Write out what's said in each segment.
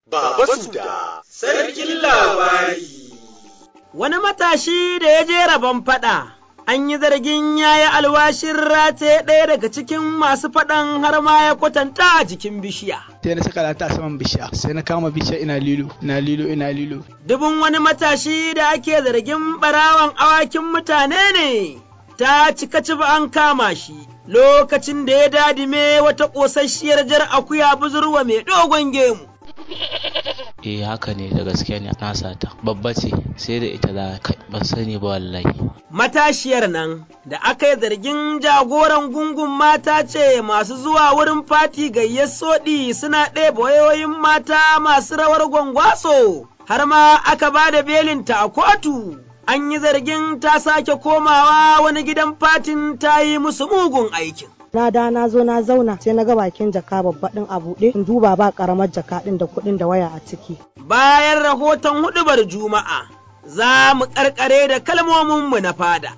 Baba Suda, sarkin labari. Wani matashi da ya je rabon faɗa, an yi zargin ya yi alwashin rataye ɗaya daga cikin masu faɗan har ma ya kwatanta a jikin bishiya. sai na saka lata a saman bishiya sai na kama bishiya ina lilo ina lilo ina lilo Dubin wani matashi da ake zargin ɓarawan awakin mutane ne, ta cika ci an kama shi lokacin da ya dadime wata ƙosasshiyar jar akuya buzurwa mai dogon gemu. eh haka ne da gaske ne na sata babba ce sai da ita za kai ban sani ba wallahi Matashiyar nan da aka yi zargin jagoran gungun mata ce masu zuwa wurin fati gayyar soɗi suna ɗeba wayoyin mata masu rawar gwangwaso, har ma aka ba da belinta a kotu. An yi zargin ta sake komawa wani gidan fatin ta yi musu mugun aikin. na da na zo na zauna sai na ga bakin jaka babba din a buɗe in duba ba karamar jaka din da kuɗin da waya a ciki Bayan rahoton huɗubar Juma'a, za mu ƙarƙare da kalmominmu na fada.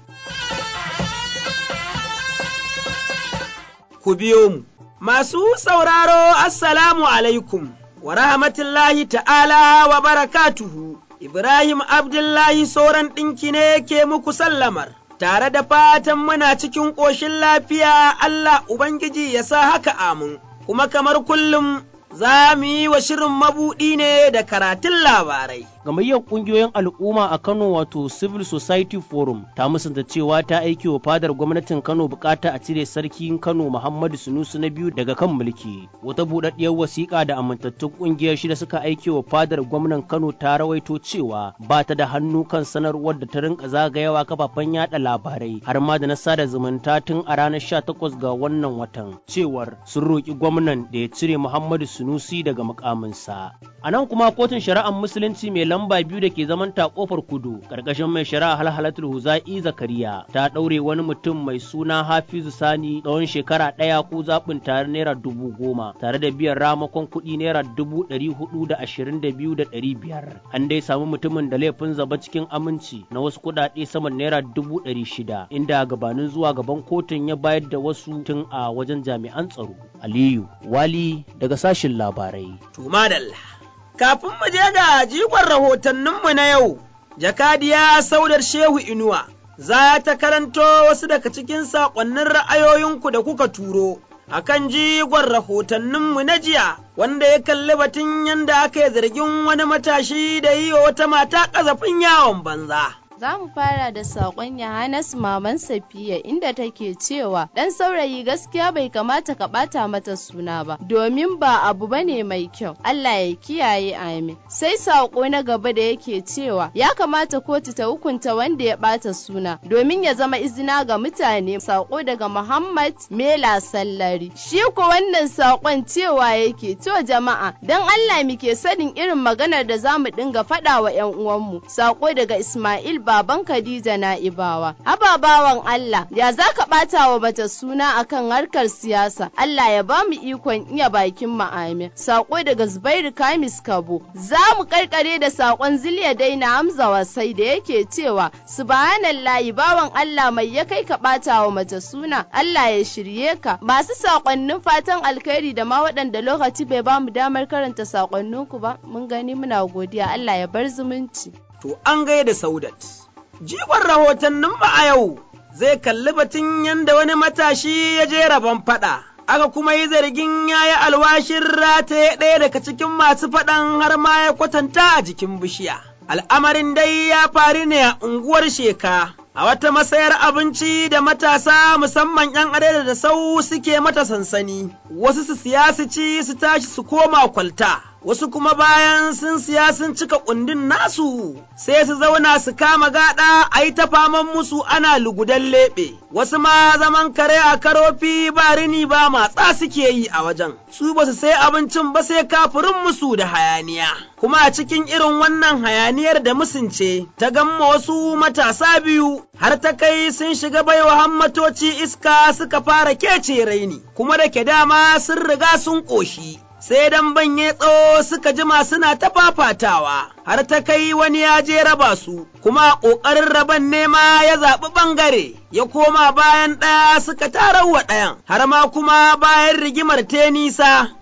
Ku biyo mu. Masu sauraro, Assalamu alaikum, wa rahmatullahi ta'ala wa barakatuhu. Ibrahim Abdullahi sauran ɗinki ne ke muku sallamar. Tare da fatan muna cikin ƙoshin lafiya Allah Ubangiji ya sa haka amin, kuma kamar kullum za mu yi wa shirin mabuɗi ne da karatun labarai. Gamayyar ƙungiyoyin al'umma a Kano wato Civil Society Forum ta musanta cewa ta aiki wa fadar gwamnatin Kano bukata a cire sarkin Kano Muhammadu Sunusu na biyu daga kan mulki. Wata buɗaɗɗiyar wasiƙa da amintattun ƙungiyar shida suka aiki wa fadar gwamnan Kano ta rawaito cewa ba ta da hannu kan sanarwar da ta rinka zagayawa kafafen yada labarai har ma da na sada zumunta tun a ranar 18 ga wannan watan cewar sun roƙi gwamnan da ya cire Muhammadu Sunusi daga mukaminsa. A nan kuma kotun shari'ar musulunci mai lamba biyu da ke zaman ta kofar kudu ƙarƙashin mai shari'a halhalatul huza'i zakariya ta ɗaure wani mutum mai suna hafizu sani tsawon shekara ɗaya ko zaɓin tare naira dubu goma tare da biyan ramakon kuɗi naira dubu ɗari hudu da ashirin da biyu da ɗari biyar an dai samu mutumin da laifin zaba cikin aminci na wasu kuɗaɗe saman naira dubu ɗari shida inda gabanin zuwa gaban kotun ya bayar da wasu tun a wajen jami'an tsaro aliyu wali daga sashin labarai To madalla. Kafin mu je ga jigon rahotanninmu na yau, jakadiya saudar Shehu Inuwa za ta karanto wasu daga cikin saƙonnin ra'ayoyinku da kuka turo. A kan jigon rahotanninmu na jiya, wanda ya kalli batun yadda aka yi zargin wani matashi da yi wa wata mata ƙazafin yawon banza. Za mu fara da saƙon Yohanas Maman Safiya inda take cewa ɗan saurayi gaskiya bai kamata ka ɓata mata suna ba, domin ba abu bane mai kyau. Allah ya kiyaye amin. Sai saƙo na gaba da yake cewa ya kamata kotu ta hukunta wanda ya ɓata suna, domin ya zama izina ga mutane. Saƙo daga Muhammad Mela Sallari. Shi ko wannan saƙon cewa yake to jama'a don Allah muke sanin irin maganar da za mu dinga faɗa wa 'yan uwanmu. Saƙo daga Ismail baban Khadija Na'ibawa. Ababawan Allah, ya za ka ɓata wa mata suna akan harkar siyasa, Allah ya ba mu ikon iya bakin ma'amin. Sako daga Zubairu Kamis Kabo. Za mu karkare da sakon Ziliya Daina Hamza Wasai da yake cewa, Subhanallahi bawan Allah mai ya kai ka ɓata wa mata suna, Allah ya shirye ka. Masu sakonnin fatan alkhairi da ma waɗanda lokaci bai ba mu damar karanta sakonninku ba, mun gani muna godiya Allah ya bar zumunci. To an gaida Saudat. Jigon rahotannin ba a yau zai kalli batun yadda wani matashi ya je rabon faɗa. Aka kuma yi zargin ya yi alwashin rataye ɗaya daga cikin masu faɗan har ma ya kwatanta a jikin bishiya. Al'amarin dai ya faru ne a unguwar sheka. A wata masayar abinci da matasa musamman ‘yan adada da sau suke mata sansani, wasu su siya su ci su tashi su koma kwalta. wasu kuma bayan sun siya sun cika kundin nasu sai su zauna su kama gada a yi ta faman musu ana lugudan leɓe, wasu ma zaman kare a karofi ba rini ba matsa suke yi a wajen, su ba su sai abincin ba sai kafurin musu da hayaniya. Kuma a cikin irin wannan hayaniyar da musunce ta gamma wasu matasa biyu har ta kai sun shiga baiwa hammatoci iska suka fara kece raini, kuma da ke dama sun riga sun ƙoshi. sai dan banye tsawo suka jima suna ta fafatawa, har ta kai wani ya je raba su, kuma ƙoƙarin raban nema ya zaɓi ɓangare, ya koma bayan ɗaya suka tarar wa ɗayan, har ma kuma bayan rigimar te nisa,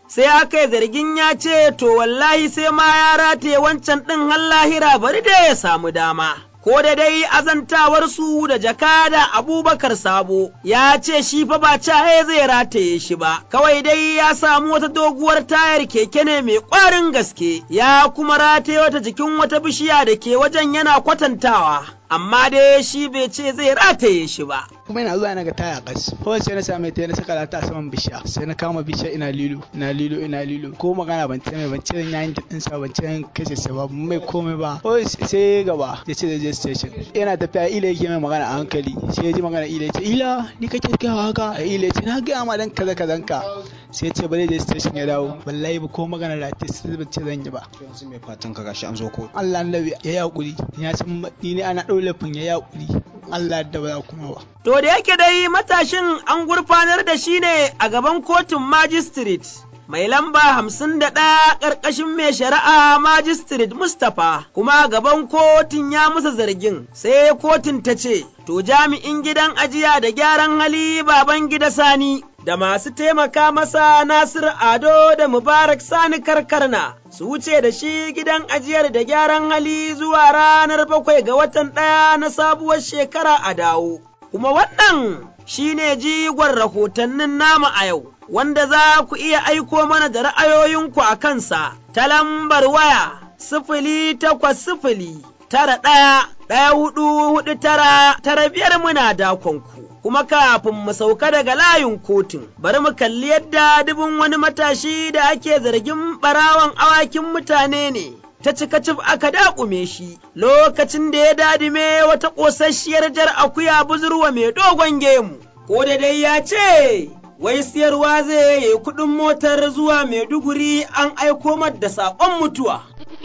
sai aka yi zargin ya ce to wallahi sai ma ya rataye wancan ɗin har lahira bari da ya samu dama. ko da dai azantawarsu da jakada abubakar sabo ya ce shi fa ba cahe zai rataye shi ba kawai dai ya samu wata doguwar tayar keke ne mai ƙwarin gaske ya kuma rataye wata jikin wata bishiya da ke wajen yana kwatantawa amma dai shi bai ce zai rataye shi ba kuma ina zuwa na ga taya kas kawai sai na same ta na saka ta a saman bishiya sai na kama bishiya ina lilo ina lilo ina lilo ko magana ban ce mai ban ce zan yayin din sa ban ce zan kashe sa ba mai komai ba kawai sai gaba ya ce zai je station yana tafiya ila yake mai magana a hankali sai ya ji magana ila ya ce ila ni kake gawa haka a ila ya ce na ga ma dan kaza kazan ka sai ya ce ba zai je station ya dawo wallahi ba ko magana da ta sai ban ce zan yi ba yanzu mai fatan ka gashi an zo ko Allah annabi ya yi hakuri ya san ni ne ana daure fin ya yi hakuri Allah da ba kuma ba To da yake dai matashin an gurfanar da shi ne a gaban kotun magistrate mai lamba hamsin da ɗaya ƙarƙashin mai shari'a magistrate Mustapha kuma gaban kotun ya musa zargin sai kotun ta ce, To jami'in gidan ajiya da gyaran hali baban gida sani da masu taimaka masa Nasir Ado da Mubarak Sani Karkarna su wuce da shi gidan ajiyar da gyaran hali zuwa ranar bakwai ga watan ɗaya na sabuwar shekara a dawo. Kuma wannan shi ne jigon rahotannin nama a yau, wanda za ku iya aiko mana da ra'ayoyinku a kansa ta lambar waya sifili takwas sifili tara ɗaya ɗaya hudu hudu tara tara biyar muna dakonku. kuma kafin mu sauka daga layin kotun, bari mu kalli yadda dubin wani matashi da ake zargin ɓarawan awakin mutane ne. Ta cika cif aka daƙume shi lokacin da ya dadime wata ƙosasshiyar jar akuya buzurwa mai dogon gemu, ko da dai ya ce, wai siyarwa zai yi kuɗin motar zuwa Maiduguri an aiko da saƙon mutuwa.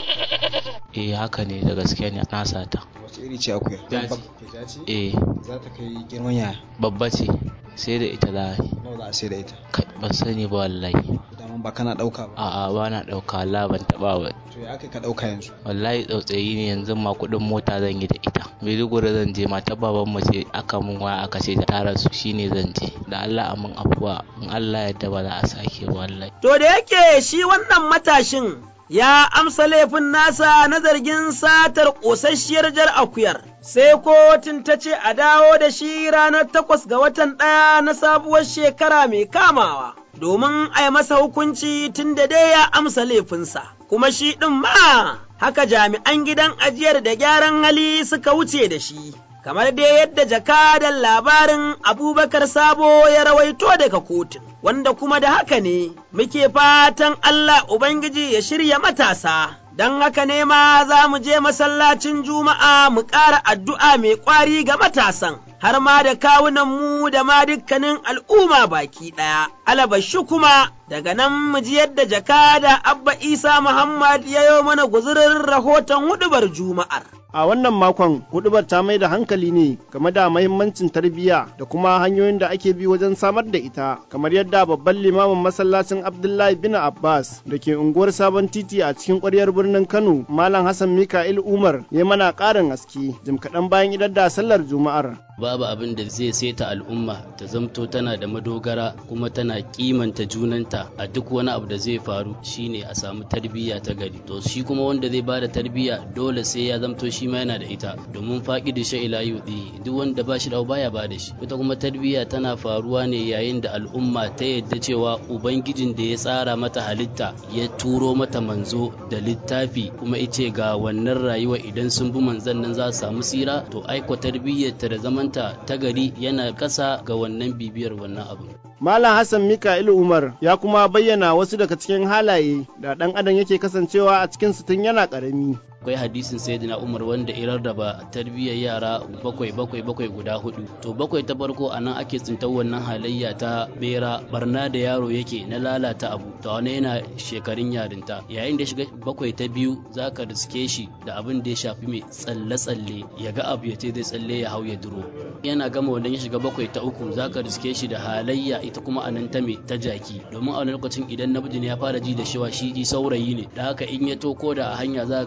eh haka ne da gaske ne na sata wace iri ce akuya Jaji. ce eh za ta kai girman yaya babba ce sai da ita za a yi nawa za a sai da ita Kai, ban sani ba wallahi daman ba kana dauka ba a'a ba na ɗauka Allah ban taɓa ba to ya aka ka dauka yanzu wallahi tsautsayi ne yanzu ma kuɗin mota zan yi da ita maiduguri zan je mata baban mu ce aka mun waya aka ce ta tara su shine zan je da Allah a mun afuwa in Allah yadda ba za a sake ba wallahi To da yake shi wannan matashin ya amsa laifin nasa na zargin satar ƙosasshiyar jar akuyar, sai kotun ta ce a dawo da shi ranar takwas ga watan ɗaya na sabuwar shekara mai kamawa, domin a yi masa hukunci tun da dai ya amsa laifinsa, kuma shi ɗin ma haka jami'an gidan ajiyar da gyaran hali suka wuce da shi. kamar dai yadda jakadan labarin abubakar sabo ya rawaito daga kotun, wanda kuma da haka ne muke fatan Allah Ubangiji ya shirya matasa, don haka ne ma za mu je masallacin Juma'a mu ƙara addu'a mai ƙwari ga matasan. Har ma da kawunanmu da ma dukkanin al'umma baki ɗaya, alabashi kuma daga nan mu ji yadda jakada Abba Isa Muhammad ya yi mana guzurin rahoton hudubar Juma'ar. A wannan makon hudubar ta mai da hankali ne game da mahimmancin tarbiyya da kuma hanyoyin da ake bi wajen samar da ita, kamar yadda babban limamin masallacin Abdullahi bin Abbas da ke unguwar Sabon Titi a cikin ƙwaryar birnin Kano, Malam Hassan Mika'il Umar ya mana ƙarin haske jim kaɗan bayan idar da sallar Juma'ar. babu abin da zai saita al'umma ta zamto tana da madogara kuma tana kimanta junanta a duk wani abu da zai faru shine a samu tarbiyya ta gari to shi kuma wanda zai bada tarbiyya dole sai ya zamto shi ma yana da ita domin faƙi da sha ila yudi duk wanda ba shi da baya ba da shi ita kuma tarbiyya tana faruwa ne yayin da al'umma ta yadda cewa ubangijin da ya tsara mata halitta ya turo mata manzo da littafi kuma ice ga wannan rayuwa idan sun bi manzon nan za su samu tsira to aiko tarbiyyar ta da zamanta ta gari yana kasa ga wannan bibiyar wannan abu Malam Hassan Mika'il Umar ya kuma bayyana wasu daga cikin halaye da ɗan adam yake kasancewa a cikin tun yana ƙarami. akwai hadisin sayyidina umar wanda irar da ba tarbiyyar yara bakwai bakwai bakwai guda hudu to bakwai ta farko a nan ake tsintar wannan halayya ta bera barna da yaro yake na lalata abu to wani yana shekarun yarinta yayin da shiga bakwai ta biyu zaka riske shi da abin da ya shafi mai tsalle tsalle ya ga abu ya ce zai tsalle ya hau ya duro yana gama wannan ya shiga bakwai ta uku zaka riske shi da halayya ita kuma a nan ta mai ta jaki domin a wani lokacin idan namiji ne ya fara ji da shewa shi saurayi ne da haka in ya toko da a hanya za ga ya kakka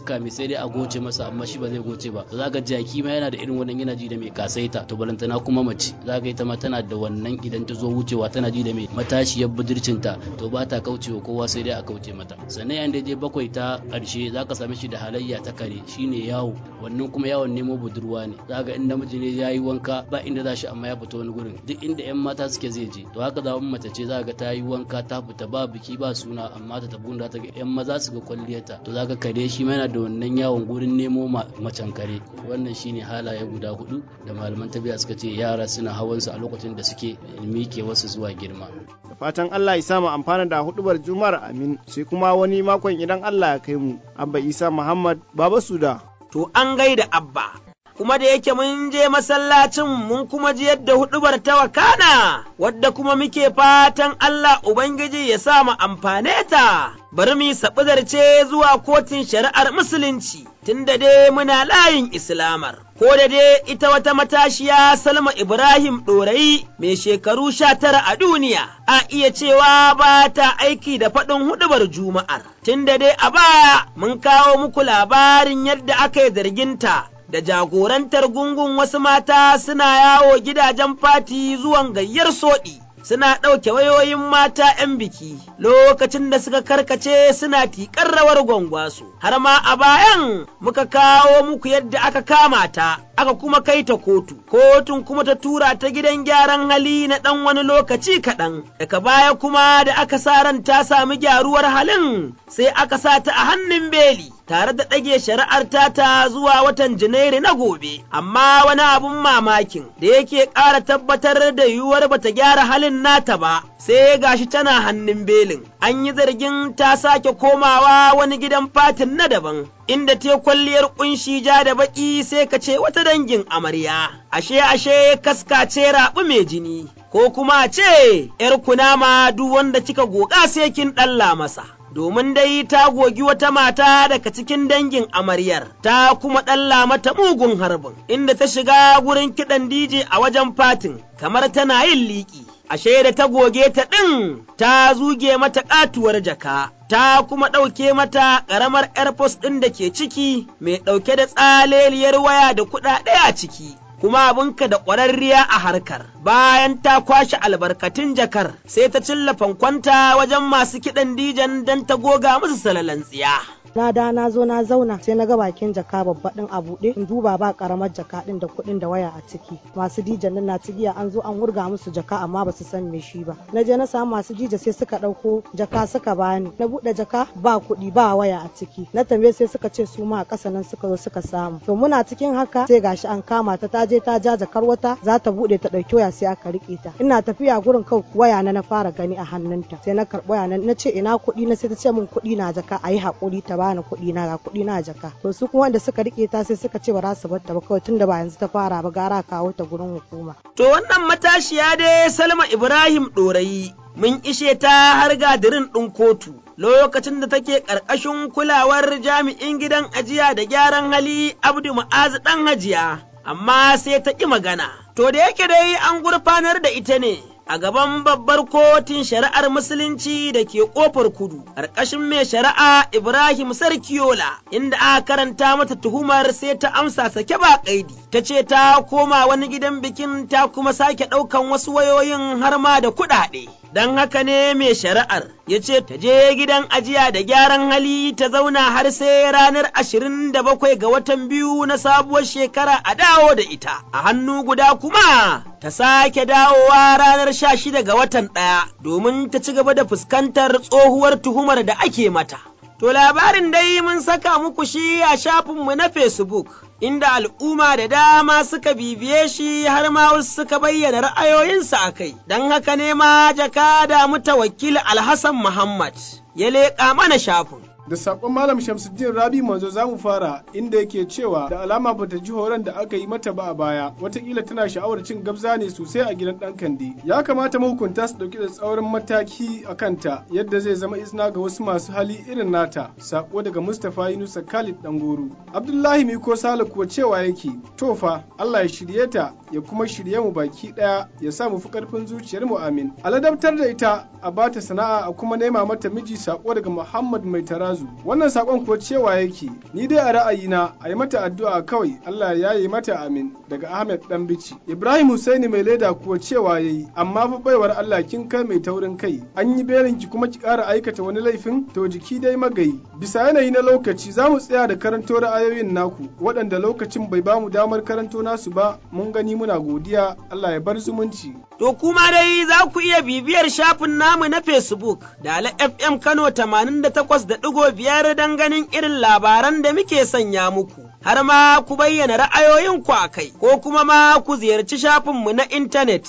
afka mai sai dai a goce masa amma shi ba zai goce ba to zaka jaki ma yana da irin wannan yana ji da mai kasaita to balantana kuma mace zaka ita ma tana da wannan idan ta zo wucewa tana ji da mai matashiyar budurcinta to ba ta kaucewa kowa sai dai a kauce mata sannan yayin da je bakwai ta karshe zaka same shi da halayya ta kare shine yawo wannan kuma yawon nemo budurwa ne zaka in namiji ne ya yi wanka ba inda za shi amma ya fita wani gurin duk inda yan mata suke zai je to haka za mace ce zaka ta yi wanka ta fita ba biki ba suna amma ta tafi da ta ga yan maza su ga kwalliyarta to zaka kare shi ma yana da wannan yawon gurin nemo macen kare wannan shine halaye guda hudu da malaman tabiya suka ce yara suna hawan su a lokacin da suke mike wasu zuwa girma da fatan Allah ya samu amfana da hudubar juma'ar amin sai kuma wani makon idan Allah ya kai mu abba isa muhammad baba suda to an gaida abba kuma da yake mun je masallacin mun kuma ji yadda hudubar ta wakana, wadda kuma muke fatan Allah Ubangiji ya sa mu amfane ta, bari mu ce zuwa kotun shari'ar Musulunci, tunda dai muna layin Islamar. Ko da dai ita wata matashiya Salma Ibrahim ɗorayi mai shekaru sha tara a duniya, a iya cewa ba ta aiki da faɗin hudubar Juma'ar, tunda dai a baya mun kawo muku labarin yadda aka yi zarginta da jagorantar gungun wasu mata suna yawo gidajen fati zuwan gayyar soɗi. Suna ɗauke wayoyin mata ‘yan biki lokacin da suka karkace suna tiƙar rawar gwangwaso, har ma a bayan muka kawo muku yadda aka kama ta, aka kuma kai ta kotu, kotun kuma ta tura ta gidan gyaran hali na ɗan wani lokaci kaɗan, daga baya kuma da aka sa ran ta sami gyaruwar halin sai aka sa ta a hannun beli. tare da ɗage shari'ar tata zuwa watan Janairu na gobe, amma wani abun mamakin da yake ƙara tabbatar da yiwuwar bata gyara halin nata ba, sai gashi tana hannun belin. An yi zargin ta sake komawa wani gidan fatin na daban, inda te kwalliyar ƙunshi ja da baƙi sai ka ce wata dangin amarya, ashe ashe kaskace raɓu mai jini. Ko kuma ce, ’yar kunama duk wanda kika goga sai kin ɗalla masa. domin dai ta gogi wata mata daga cikin dangin amaryar, ta kuma ɗalla mata mugun harbin, inda ta shiga gurin kiɗan DJ a wajen fatin, kamar tana yin liƙi. Ashe da ta goge ta ɗin, ta zuge mata ƙatuwar jaka, ta kuma ɗauke mata ƙaramar airpost ɗin da ke ciki, mai ɗauke da tsaleliyar waya da kuɗaɗe a ciki. kuma abinka da ƙwararriya a harkar. Bayan ta kwashe albarkatun jakar, sai ta cilla fankwanta wajen masu kiɗan dijan don ta goga musu salalan tsiya. na da na zo na zauna sai na ga bakin jaka babba din a buɗe in duba ba karamar jaka din da kuɗin da waya a ciki masu dijan nan na cigiya an zo an wurga musu jaka amma ba su san me shi ba na je na samu masu dija sai suka ɗauko jaka suka bani na buɗe jaka ba kuɗi ba waya a ciki na tambaye sai suka ce su ma a ƙasa nan suka zo suka samu to muna cikin haka sai gashi an kama ta ta je ta ja jakar wata za ta buɗe ta ɗauki waya sai aka riƙe ta ina tafiya gurin kawai waya na na fara gani a hannunta sai na karɓi waya na ce ina kuɗi na sai ta ce min kuɗi na jaka a yi haƙuri ta bani kuɗi na ga kuɗi na jaka to su kuma wanda suka rike ta sai suka ce ba za su bar ta ba kawai tunda ba yanzu ta fara ba gara kawo ta gurin hukuma to wannan matashiya dai Salma Ibrahim Dorayi mun ishe ta har gadirin ɗin kotu lokacin da take ƙarƙashin kulawar jami'in gidan ajiya da gyaran hali Abdu Mu'azu ɗan hajiya amma sai ta ƙi magana to da yake dai an gurfanar da ita ne a gaban babbar kotun shari'ar musulunci da ke kofar kudu ƙarƙashin mai shari'a Ibrahim Sarkiyola inda aka karanta mata tuhumar sai ta amsa sake ba ƙaidi ta ce ta koma wani gidan bikin ta kuma sake ɗaukan wasu wayoyin har ma da kuɗaɗe. Don haka ne mai shari'ar ya ce ta je gidan ajiya da gyaran hali ta zauna har sai ranar ashirin da bakwai ga watan biyu na sabuwar shekara a dawo da ita, a hannu guda kuma ta sake dawowa ranar sha shida ga watan ɗaya domin ta ci gaba da fuskantar tsohuwar tuhumar da ake mata. To labarin dai mun saka muku shi a shafinmu na Facebook, inda al'umma da dama suka bibiye shi har ma wasu suka bayyana ra'ayoyinsu a kai, don haka ne ma jaka da mutawakkil Alhassan Muhammad ya leƙa mana shafin. da sakon malam shamsuddin rabi manzo za mu fara inda yake cewa da alama bata ji horon da aka yi mata ba a baya watakila tana sha'awar cin gabza ne sosai a gidan dan kande ya kamata mahukunta su dauki da tsaurin mataki a kanta yadda zai zama izina ga wasu masu hali irin nata sako daga mustapha yunusa khalid dangoro abdullahi miko sale kuwa cewa yake to fa allah ya shirye ta ya kuma shirye mu baki daya ya sa mu fi karfin zuciyar mu amin aladabtar da ita a bata sana'a a kuma nema mata miji sako daga muhammad mai tarazu Ma'azu. Wannan sakon kuwa cewa yake ni dai a ra'ayina a yi mata addu'a kawai Allah ya yi mata amin daga Ahmed Dan Bici. Ibrahim Husaini mai leda kuwa cewa yayi amma fa baiwar Allah kin kai mai taurin kai an yi berin ki kuma ki ƙara aikata wani laifin to jiki dai magayi. Bisa yanayi na lokaci za mu tsaya da karanto ra'ayoyin naku waɗanda lokacin bai bamu damar karanto nasu ba mun gani muna godiya Allah ya bar zumunci. To kuma dai za ku iya bibiyar shafin namu na Facebook da Ala FM Kano 88.5 don ganin irin labaran da muke sanya muku. Har ma ku bayyana ra'ayoyinku a kai, ko kuma ma ku ziyarci shafinmu na intanet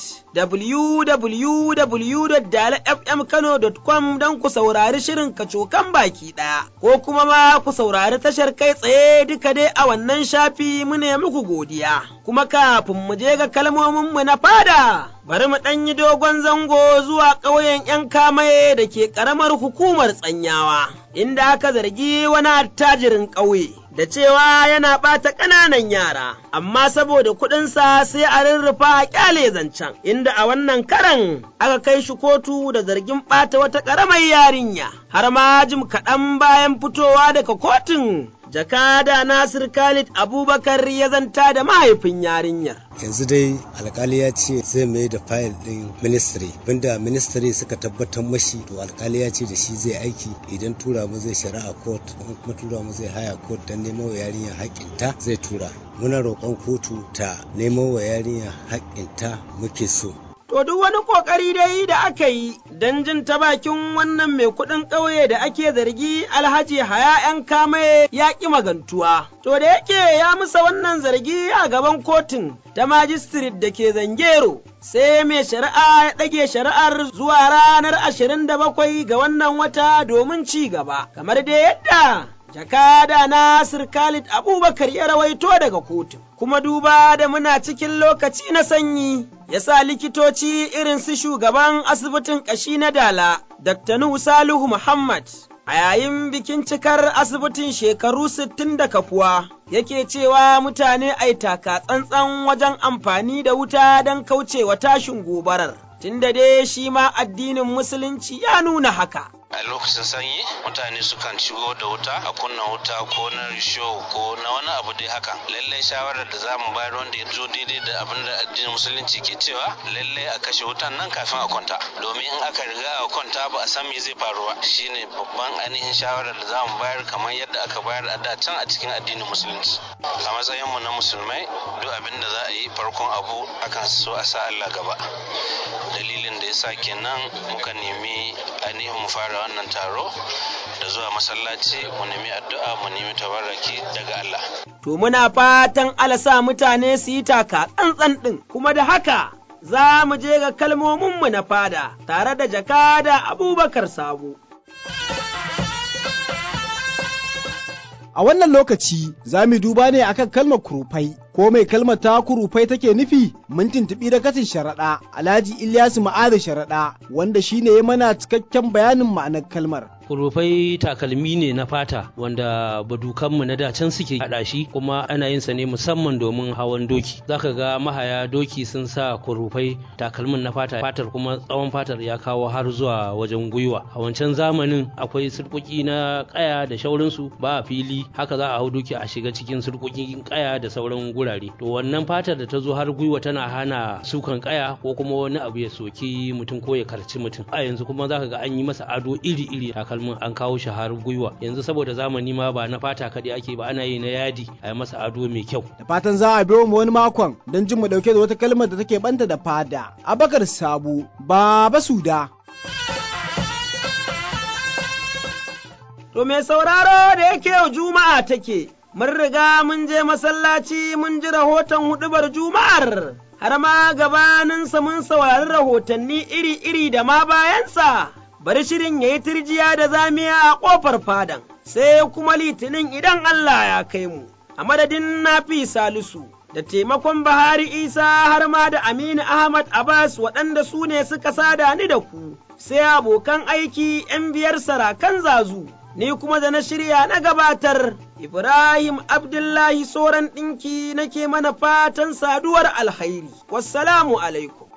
www.dalafmkano.com don ku saurari shirin kacokan baki ɗaya, ko kuma ma ku saurari tashar kai tsaye duka dai a wannan shafi mu ne muku godiya. Kuma kafin mu je ga kalmominmu na fada. bari mu ɗan yi dogon zango zuwa ƙauyen ‘yan kamaye da ke ƙaramar hukumar tsanyawa, inda aka zargi wani attajirin ƙauye. Da cewa yana ɓata ƙananan yara, amma saboda kuɗinsa sai a rurrufa a ƙyale zancen, inda a wannan karan aka kai shi kotu da zargin ɓata wata ƙaramar yarinya, har ma jim kaɗan bayan fitowa daga kotun jakada Nasir Khalid Abubakar ya zanta da mahaifin yarinyar. Yanzu dai alkali ya ce zai mai da fayil ɗin ministry, banda ministry suka tabbatar mashi to alkali ya ce da shi zai aiki idan tura mu zai shari'a court in kuma tura mu zai haya court don neman wa yarinyar haƙƙinta zai tura. Muna roƙon kotu ta neman wa yarinyar haƙƙinta muke so. To duk wani ƙoƙari dai da aka yi don jin ta bakin wannan mai kuɗin ƙauye da ake zargi alhaji haya ‘yan kamaye ya ƙi magantuwa. To da yake ya musa wannan zargi a gaban kotun ta majistirit da ke zangero. Sai mai shari'a ya ɗage shari'ar zuwa ranar ashirin da bakwai ga wannan wata domin ci gaba, kamar da yadda jakada Nasir Khalid Abubakar ya rawaito daga kotun. Kuma duba da muna cikin lokaci na sanyi, ya sa likitoci irin su shugaban asibitin ƙashi na Dala, Dr. Nuhu Salihu Muhammad, a yayin bikin cikar asibitin shekaru sittin da kafuwa, yake cewa mutane ai taka tsantsan wajen amfani da wuta don kaucewa tashin gobarar. Tunda dai shi ma addinin Musulunci ya nuna haka. a lokacin sanyi mutane sukan shigo da wuta a kunna wuta ko na risho ko na wani abu dai haka lallai shawarar da za mu bayar wanda ya zo daidai da abin da addinin musulunci ke cewa lallai a kashe wutan nan kafin a kwanta domin in aka riga a kwanta ba a san me zai faru ba shine babban ainihin shawarar da za mu bayar kamar yadda aka bayar a da can a cikin addinin musulunci a matsayinmu na musulmai duk abin da za a yi farkon abu akan so a sa Allah gaba dalilin da yasa kenan muka nemi ainihin mu fara wannan taro da zuwa masallaci mu nemi addu'a mu nemi tabarraki daga Allah. To muna fatan alasa mutane su yi taka tsantsan ɗin kuma da haka za mu je ga kalmominmu na fada tare da jakada Abubakar Sabo. A wannan lokaci za mu duba ne akan kalmar kurufai, ko mai kalmar ta kurufai take nufi mun tuntuɓi da katin sharaɗa Alhaji Ilyasu Ma'ada sharaɗa wanda shine ya mana cikakken bayanin ma'anar kalmar. kurufai takalmi ne na fata wanda badukanmu na dacen suke haɗa shi kuma ana yin sa ne musamman domin hawan doki zaka ga mahaya doki sun sa kurufai takalmin na fata fatar kuma tsawon fatar ya kawo har zuwa wajen gwiwa a wancan zamanin akwai surkuki na kaya da shaurinsu ba a fili haka za a hau doki a shiga cikin surkukin kaya da sauran gurare to wannan fatar da ta zo har gwiwa tana hana sukan kaya ko kuma wani abu ya soki mutum ko ya karci mutum a yanzu kuma zaka ga an yi masa ado iri-iri takalmin an kawo shi har gwiwa yanzu saboda zamani ma ba na fata kaɗai ake ba ana yi na yadi a yi masa ado mai kyau Da fatan za a biyo mu wani makon don jin mu dauke da wata kalmar da take banta da fada. Abakar Sabu, Baba Suda. To mai sauraro da yake yau Juma'a take, mun riga mun je masallaci mun ji rahoton huɗubar Juma'ar, har ma gabaninsa mun saurari rahotanni iri-iri da ma bayansa. Bari shirin ya yi turjiya da zamiya a ƙofar fadan, sai kuma litinin idan Allah ya kai mu, a madadin nafi salisu. Da taimakon Bahari Isa har ma da Aminu Ahmad Abbas waɗanda su ne suka sada ni da ku, sai abokan aiki ‘yan biyar sarakan zazu. ni kuma da na shirya na gabatar, Ibrahim Abdullahi Soran ɗinki nake mana fatan saduwar alkhairi. Wassalamu alaikum.